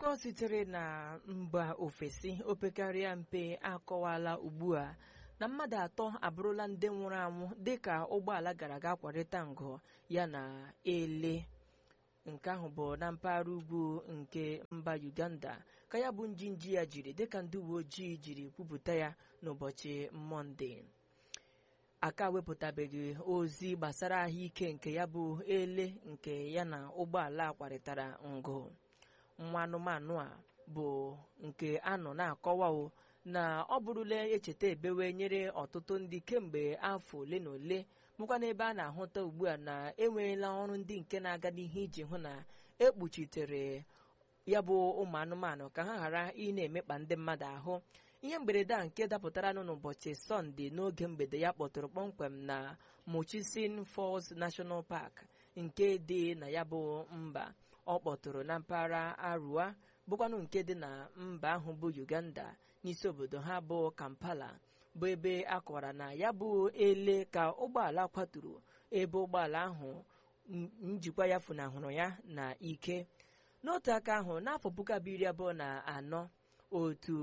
akụkọ sitere na mba ofesi opekarịa mpe akọwala ugbu a na mmadụ atọ abụrụla ndị nwụrụ anwụ dịka ụgbọala gara ga kwarịta ngụ ya na ele nke ahụ bụ na mpaghara ugwu nke mba uganda ka ya bụ njinji ya jiri dịka ndị uwe ojii jiri kwupụta ya n'ụbọchị mọnde aka wepụtabeghị ozi gbasara ahụike nke ya bụ ele nke ya na ụgbọala kwarịtara ngụ nwa anụmanụ a bụ nke a nọ na-akọwa o na ọ bụrụla echeta ebewe nyere ọtụtụ ndị kemgbe afọ ole na ole bụkwa n'ebe a na-ahụta ugbu a na enweela ọrụ ndị nke na-aga n'ihe iji hụ na ekpuchitere ya bụ ụmụ anụmanụ ka ha ghara ị na-emekpa ndị mmadụ ahụ ihe mberede a nke dapụtara nụ n'ụbọchị sọnde n'oge mgbede ya kpọtụrụ kpọmkwem na Murchison Falls National Park nke dị na ya bụ mba ọ kpọtụrụ na mpaghara Arua bụkwanụ nke dị na mba ahụ bụ Uganda n'isi obodo ha bụ Kampala bụ ebe a kọwara na ya bụ ele ka ụgbọala kwaturu ebe ụgbọala ahụ njikwa ya funahụrụ ya na ike n'otu aka ahụ n'afọ puku abụọ iri abụọ na anọ otu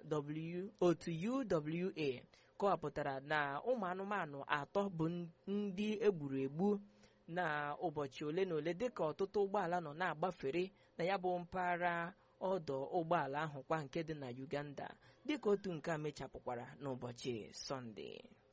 UWA kọwapụtara na ụmụ anụmanụ atọ bụ ndị egburu egbu na ụbọchị ole na ole dịka ọtụtụ ụgbọala nọ na-agbafere na ya bụ mpaghara ọdọ ụgbọala ahụ kwa nke dị na Uganda dịka otu nke a mechapụkwara n'ụbọchị Sọnde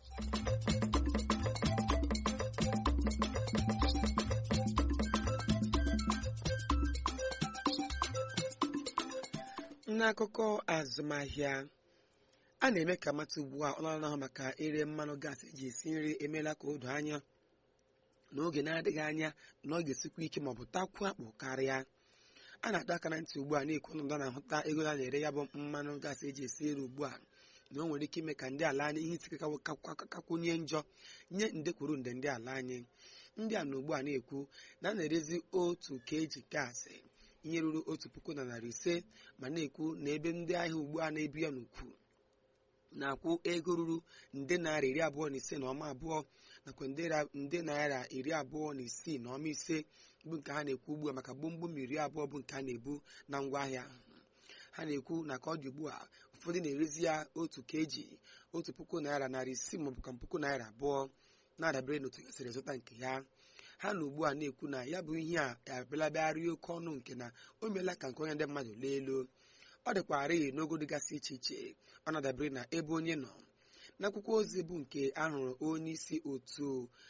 n'akụkọ azụmahịa a na-eme ka mata ugbu a ọnụọrụ ahụ maka ire mmanụ gaasị eji esi nri emeela ka o doo anya n'oge na-adịghị anya na ọ ga-esikwa ike ma ọ bụ takwuo akpụ karịa a na-adọ aka na ntị ugbu a na-ekwu ọnọdụ na-ahụta ego a na-ere ya bụ mmanụ gaasị eji esi nri ugbu a na o nwere ike ime ka ndị ala anyị ihe isi kakwunye njọ nye nde kwuru nde ndị ala anyị ndị a na ugbu a na-ekwu na a na-erezi otu keji gaasị ihe ruru otu puku na narị ise ma na-ekwu na ebe ndị ahịa ugbu a na-ebu ya n'ukwu na-akwụ ego ruru nde naira iri abụọ na ise na ọma abụọ nakwa nde naira iri abụọ na isii na ọma ise bụ nke ha na-ekwu ugbu a maka gbomgbom iri abụọ bụ nke a na-ebu na ngwaahịa ha na-ekwu na ka ọ dị ugbu a ụfọdụ na-erezi ya otu keji otu puku naira narị isii maọbụ ka puku naira abụọ na-adabere n'otu ya siri zụta nke ya ha na ugbu a na-ekwu na ya bụ ihe a abịalabịarị oke ọnụ nke na o meela ka nke onye ndị mmadụ lee elu ọ dịkwarị n'ogo dịgasị iche iche ọ na-adabere na ebe onye nọ n'akwụkwọ ozi bụ nke ahụrụ onye isi otu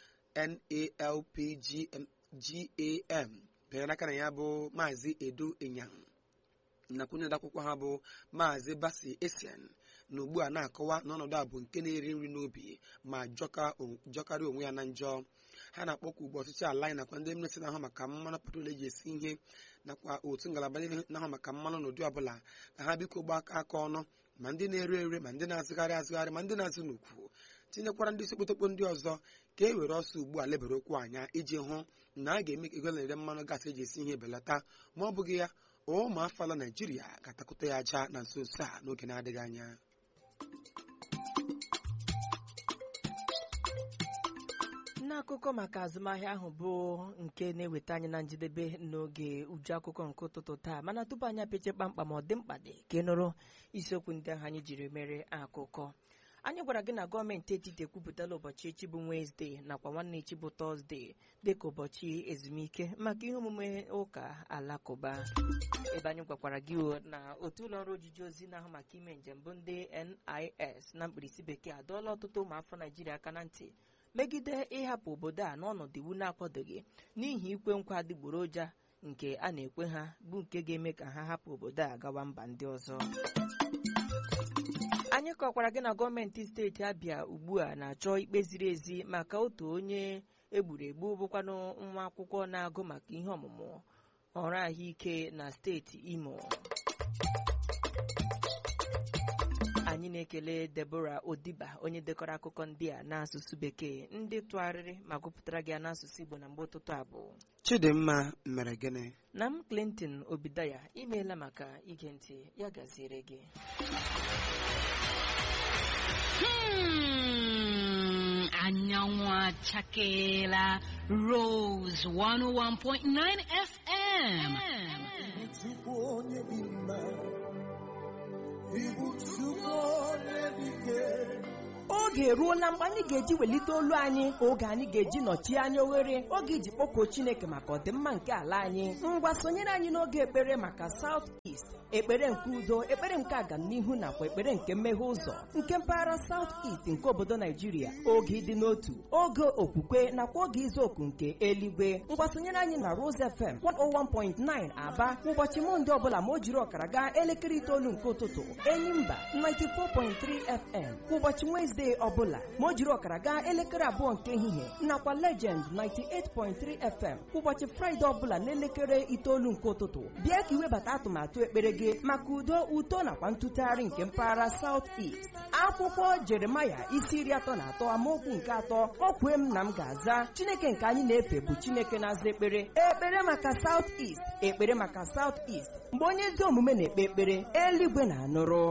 NALPGAM bịara aka na ya bụ maazị edo ịnyam nakwa onye akwụkwọ ha bụ maazị basi esian na ugbu a na-akọwa na ọnọdụ a bụ nke na-eri nri n'obi ma jọkarị onwe ya na njọ ha na-akpọkwa ugbu ọchịchị ala anyị nakwa ndị mmesi na-ahụ maka mmanụ petrol eji esi ihe nakwa otu ngalaba ndị na-ahụ maka mmanụ n'ụdị ọbụla ka ha biko gbaa aka aka ọnụ ma ndị na-ere ere ma ndị na-azụgharị azụgharị ma ndị na-azụ n'ukwu tinyekwara ndị isi okpotokpo ndị ọzọ ka e were ọsọ ugbu a lebere okwu anya iji hụ na a ga-eme ka ego na-ere mmanụ gaasị eji esi ihe belata ma ọ bụghị ya ụmụ afọ ala naijiria ga-atakụta ya aja na nso nso a n'oge na-adịghị anya n'akụkọ maka azụmahịa ahụ bụ nke na-eweta anyị na njedebe n'oge uju akụkọ nke ụtụtụ taa mana tupu anyị apeche kpamkpam ọ dị mkpa dị ka ị nụrụ isiokwu ndị ahụ anyị jiri mere akụkọ anyị gwara gị na gọọmenti etiti ekwupụtala ụbọchị echi bụ wenesde nakwa nwanne echi bụ tọzde dịka ụbọchị ezumike maka ihe omume ụka alakụba ebe anyị gwakwara gị na otu ụlọ ọrụ ojiji ozi na-ahụ maka ime njem bụ ndị NIS na mkpirisi bekee adọọla ọtụtụ ụmụafọ Naijiria aka na ntị megide ịhapụ obodo a n'ọnọdụ iwu na-akwadoghị n'ihi ikwe nkwa adịgboroja nke a na-ekwe ha bụ nke ga-eme ka ha hapụ obodo a gawa mba ndị ọzọ anyị kọkwara gị na gọọmenti steeti abịa ugbu a na-achọ ikpe ziri ezi maka otu onye egburu egbu bụkwanụ nwa akwụkwọ na-agụ maka ihe ọmụmụ ọrụ ahụike na steeti imo anyị na-ekele Deborah Odiba onye dekọrọ akụkọ ndị a n'asụsụ bekee ndị tụgharịrị ma gụpụtara gị n'asụsụ Igbo na mgbe ụtụtụ abụọ Chidimma mere gịnị na m Clinton Obidaya imeela maka ige ntị ya gaziere gị Hmm, anyanwụ achakeela Rose 101.9 FM. Chukwu onye dị mma oge eruola mgbe anyị ga-eji welite olu anyị oge anyị ga-eji nọchie anya oghere oge iji kpọkuo chineke maka ọdịmma nke ala anyị ngwa sonyere anyị n'oge ekpere maka South East ekpere nke udo ekpere nke agamnihu nakwa ekpere nke mmeghe ụzọ nke mpaghara South East nke obodo naijiria oge ịdị n'otu oge okwukwe nakwa oge izu oku nke eluigwe ngwa sonyere anyị na Rose FM 101.9 aba ụbọchị mọnde ọbụla ma o jiri ọkara gaa elekere itoolu nke ụtụtụ enyimba 94.3 FM kwa ụbọchị Wezdee ọbụla ma o jiri ọkara gaa elekere abụọ nke ehihie nakwa Legend 98.3 FM kwa ụbọchị Fraịde ọbụla n'elekere itoolu nke ụtụtụ bịa ka iwebata atụmatụ ekpere gị maka udo uto nakwa ntụtụgharị nke mpaghara South East akwụkwọ Jeremaya isi iri atọ na atọ amaokwu nke atọ o kwee m na m ga-aza Chineke nke anyị na-efe bụ Chineke na-aza ekpere ekpere maka South East ekpere maka South East mgbe onye ezi omume na-ekpe ekpere eluigwe na-anụrụ